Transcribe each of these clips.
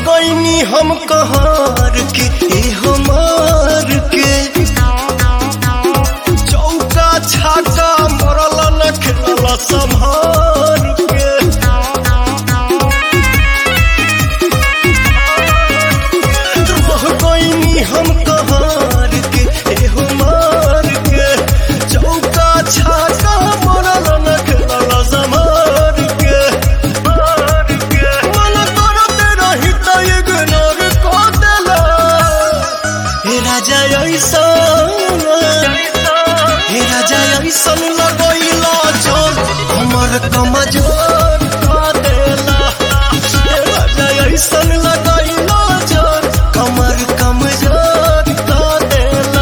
गईनी हम कहार के ए हमार के चौका छाका मरल न खेलल संभार के रह गईनी हम कहार के ए हमार के चौका छाका मरल न खेलल संभार के मन करते रही त इग्नोर कर देला हे राजा ऐसा हे राजा ऐसन लगैला जोर हमर कमजोर कर देला हे राजा ऐसन लगैला जोर कमर कमजोर कर देला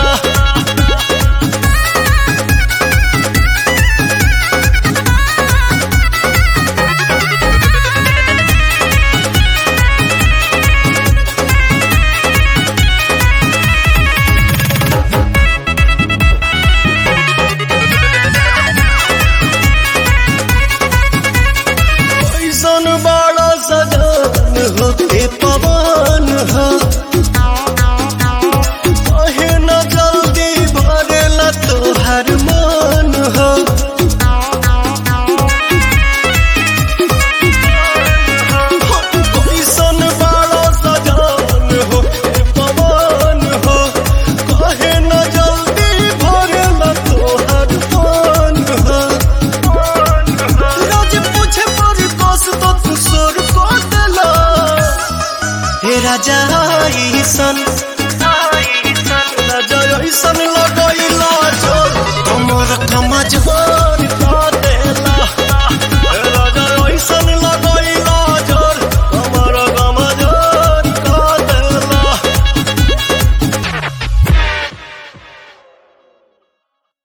ऐसन बड़ा सजान हो के पवन हो कहे न जल्दी भरेला तोहर मन हो ऐसन बड़ा सजान हो के पवन हो कहे न जल्दी भरेला तोहर मन हो रोज पूछे पर कस तो तू सुर को देला हे राजा ईसन